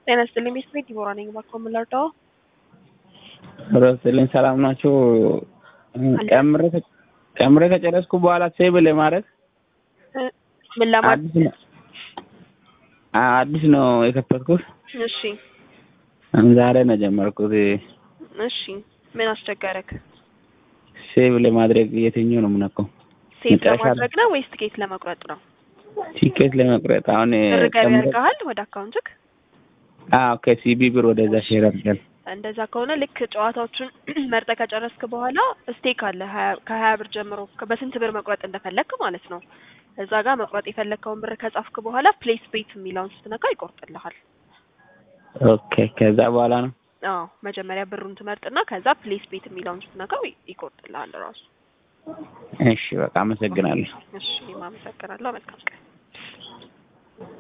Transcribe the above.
ጤና ይስጥልኝ ቤት ቤት ዲቦራ ነኝ። እባክዎ ምን ልርዳዎ? ረስልኝ ሰላም ናችሁ? ጨምሬ ጨምሬ ከጨረስኩ በኋላ ሴቭ ለማድረግ ምን ለማድረግ? አዲስ ነው አዲስ ነው የከፈትኩት። እሺ ዛሬ ነው ጀመርኩት። እሺ ምን አስቸገረክ? ሴቭ ለማድረግ የትኛው ነው የምነካው? ሴቭ መጨረሻ ለማድረግ ነው ወይስ ትኬት ለመቁረጥ ነው? ቲኬት ለመቁረጥ አሁን ብር ገቢ ጨምሬ- ያርገሃል ወደ አካውንትክ? አዎ ከሲቢ ብር ወደዛ ሼር አድርጋል። እንደዛ ከሆነ ልክ ጨዋታዎቹን መርጠህ ከጨረስክ በኋላ ስቴክ አለ ሀያ- ከሀያ ብር ጀምሮ ከ- በስንት ብር መቁረጥ እንደፈለግክ ማለት ነው። እዛ ጋር መቁረጥ የፈለግከውን ብር ከጻፍክ በኋላ ፕሌስ ቤት የሚለውን ስትነካ ይቆርጥልሃል። ኦኬ ከዛ በኋላ ነው አዎ መጀመሪያ ብሩን ትመርጥና ከዛ ፕሌስ ቤት የሚለውን ስትነካው ይ- ይቆርጥልሃል ራሱ። እሺ በቃ አመሰግናለሁ። እሺ እኔም አመሰግናለሁ። መልካም ቀን።